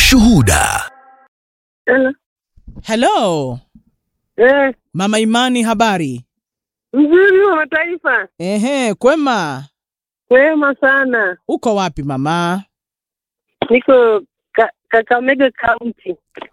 Ushuhuda. Hello. Hello, Eh, Mama Imani, habari? mzuri wa mataifa. Ehe, kwema. Kwema sana. Uko wapi mama? Niko ka, Kakamega County.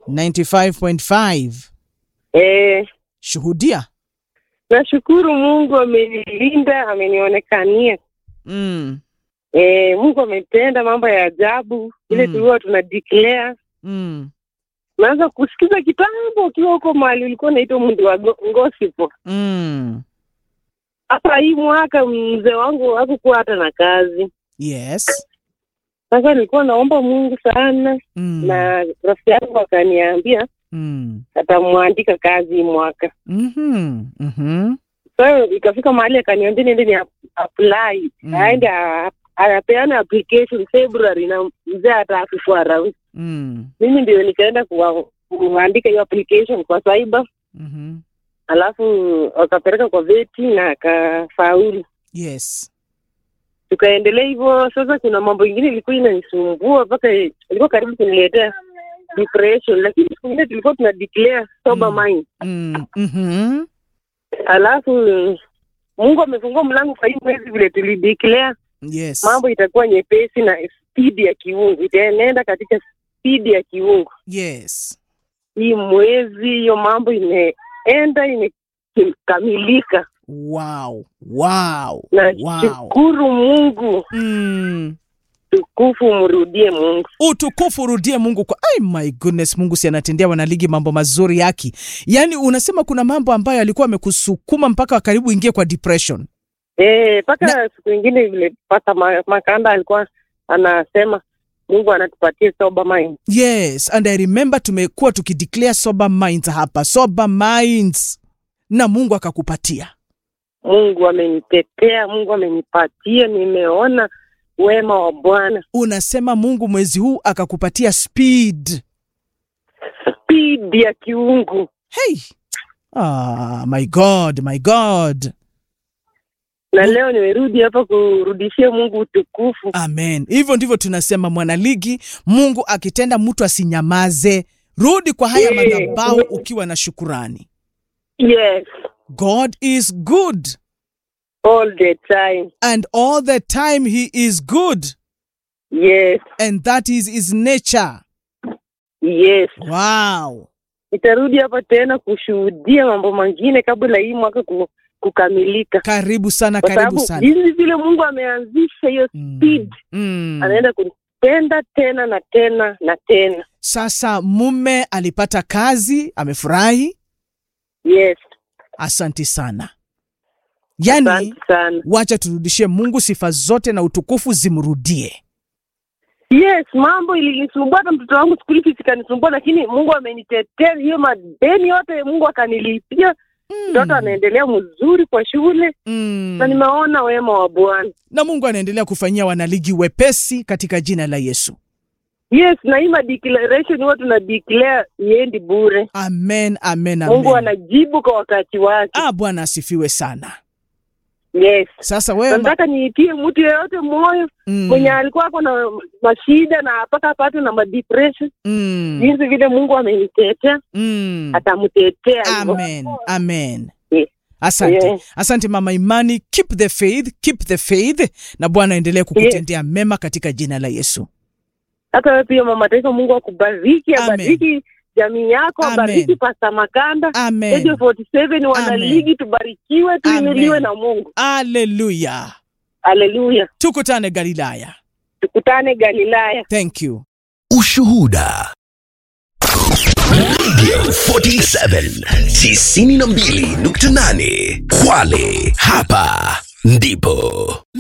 95.5. Eh, Shuhudia. nashukuru Mungu amenilinda, amenionekania. Mm. Eh, Mungu ametenda mambo ya ajabu ile Mm. tulikuwa tuna declare. Mm. Naanza kusikiza kitambo ukiwa huko mahali ulikuwa unaitwa Mundi wa Go- Ngosipo. Mm. Hapa hii mwaka mzee wangu hakukuwa hata na kazi. Yes. Sasa nilikuwa naomba Mungu sana Mm. na rafiki yangu akaniambia Mm. atamwandika kazi hii mwaka. Mhm. Mhm. So ikafika mahali akaniambia niende ni ap- apply Mm. aende a- anapeana application February na mzee hata akifua round. Mm. Mimi ndio nikaenda kuwa- kuandika hiyo application kwa cyber, Mhm. alafu wakapeleka kwa veti na akafaulu. Yes. Tukaendelea hivyo. Sasa kuna mambo ingine ilikuwa inanisumbua mpaka ilikuwa karibu kuniletea depression, lakini siku ingine tulikuwa tuna declare sober Mm. mind, Mm. Mhm. alafu Mungu amefungua mlango kwa hii mwezi vile tulideclare Yes. mambo itakuwa nyepesi na spidi ya kiungu itaenenda katika spidi ya kiungu. Yes. Hii mwezi hiyo mambo imeenda imekamilika, Wow. Wow. na Wow. shukuru Mungu, Mm. tukufu mrudie Mungu. utukufu urudie Mungu kwa ay, my goodness, Mungu si anatendea wanaligi mambo mazuri yake. Yaani unasema kuna mambo ambayo alikuwa amekusukuma mpaka karibu ingie kwa depression. Eh, mpaka siku ingine vile pata ma- Makanda alikuwa anasema Mungu anatupatia sober mind. Yes, and I remember tumekuwa tukideclare sober minds hapa, sober minds, na Mungu akakupatia. Mungu amenitetea, Mungu amenipatia, nimeona wema wa Bwana, Unasema Mungu mwezi huu akakupatia speed. spidi ya kiungu. Hey. Ah, my God, my God. na leo nimerudi hapa kurudishia Mungu utukufu. Amen. Hivyo ndivyo tunasema mwanaligi, Mungu akitenda mtu asinyamaze. Rudi kwa haya Yeah. madhabahu ukiwa na shukurani. Yes, God is good all the time. and all the time he is good Yes, and that is his nature. yes. Wow. Nitarudi hapa tena kushuhudia mambo mengine kabla hii mwaka ku, kukamilika, Karibu sana, kwa karibu sababu sana. jinsi vile Mungu ameanzisha hiyo Mm. speed, Mm. anaenda kunipenda tena na tena na tena. Sasa mume alipata kazi, amefurahi. Yes, Asanti sana. Yani, asante sana. wacha turudishie Mungu sifa zote na utukufu zimrudie. Yes, mambo ilinisumbua, hata mtoto wangu skuli fees ikanisumbua, lakini Mungu amenitetea hiyo madeni yote, Mungu akanilipia. Mtoto anaendelea mzuri kwa shule Mm. na nimeona wema wa Bwana. na Mungu anaendelea kufanyia wanaligi wepesi katika jina la Yesu. Yes, na hii madeclaration huwa tuna declare iendi bure. Amen, amen, Mungu amen. anajibu kwa wakati wake. Ah, Bwana asifiwe sana. Yes. Sasa Na wewe ma- Nataka niitie mtu yeyote moyo mm, mwenye alikuwa ako na mashida na mpaka apate na madepression, mm, jinsi vile Mungu amenitetea mm. atamtetea hivyo. Amen, amen. Yes. Asante, Yes. asante mama Imani, keep the faith, keep the faith, na Bwana aendelee kukutendea mema katika jina la Yesu. Hata wewe pia mama taifa, Mungu akubariki, Amen. abariki jamii yako, Amen. abariki Pasta Makanda. Amen. Radio 47 wana Amen. ligi, tubarikiwe, tuinuliwe Amen. na Mungu. Haleluya. Haleluya, Tukutane Galilaya. tukutane Galilaya. Thank you. Ushuhuda. Radio 47 92.8 Kwale, hapa ndipo